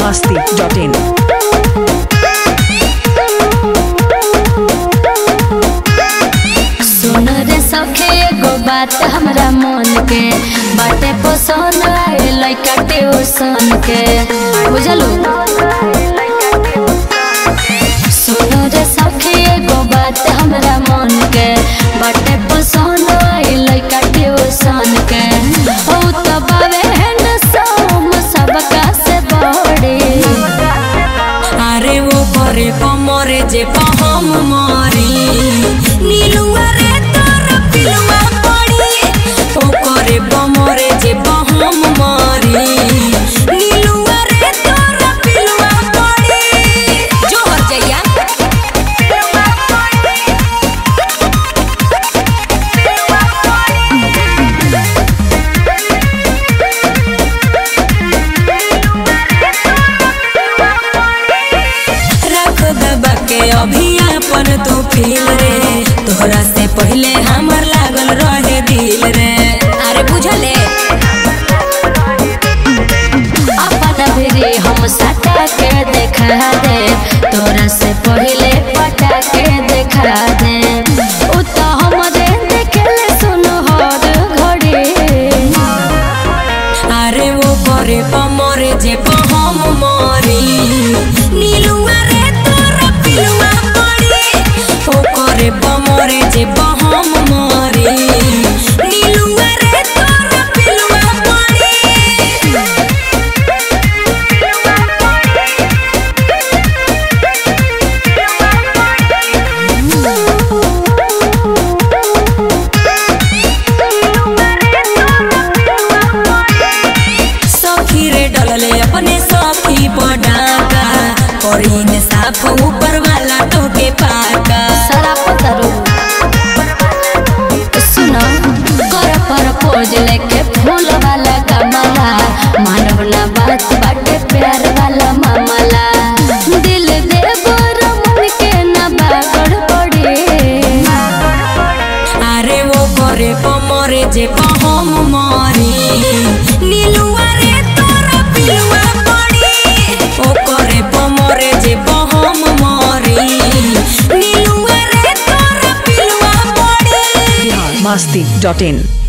masti.in. सुन रे सखे एगो बात हमरा मन के बाटे पसंद आए लइका ट्यूशन के बुझलू सुन रे सखे एगो बात हमरा मन के बाटे पसंद आए लइका ट्यूशन के ओ त बावे न सोम सबका से बड़ी আরে ও পরে কমরে যে পহম মরি নীলুয়া রে তোর পিলুয়া পড়ি ও করে বমরে যে পহম মরি নীলুয়া রে তোর পিলুয়া পড়ি জোহর যাইয়া रख दबा के अभी अपन तू फील रे तोहरा से पहले हमर लागल रहे दिल रे अरे बुझले अपन भिरी हम सटा के देखा दे तोरा से पहले पटा के देखा दे उ तो हमरे देखले सुनो हर घड़ी अरे वो करे पमरे जे पहम मरी नीलुआ रे तोरा पिलुआ पड़ी ओ करे पमरे जे पहम मरी नीलुआ रे तोरा पिलुआ पड़ी सखी रे डलले अपने सखी पडाका करीन साफ ऊपर वाला टोके पाका सारा पतरू सुनो कर पर पोज लेके फूल वाला कमला मानव ना बात बाटे प्यार वाला मामला दिल दे मन के ना बागड़ पड़ी अरे वो करे पमरे जे पहम मरी नीलुआ रे तोरा पिलुआ पड़ी ओ करे पमरे जे पहम मरी नीलुआ रे तोरा पिलुआ पड़ी masti.in.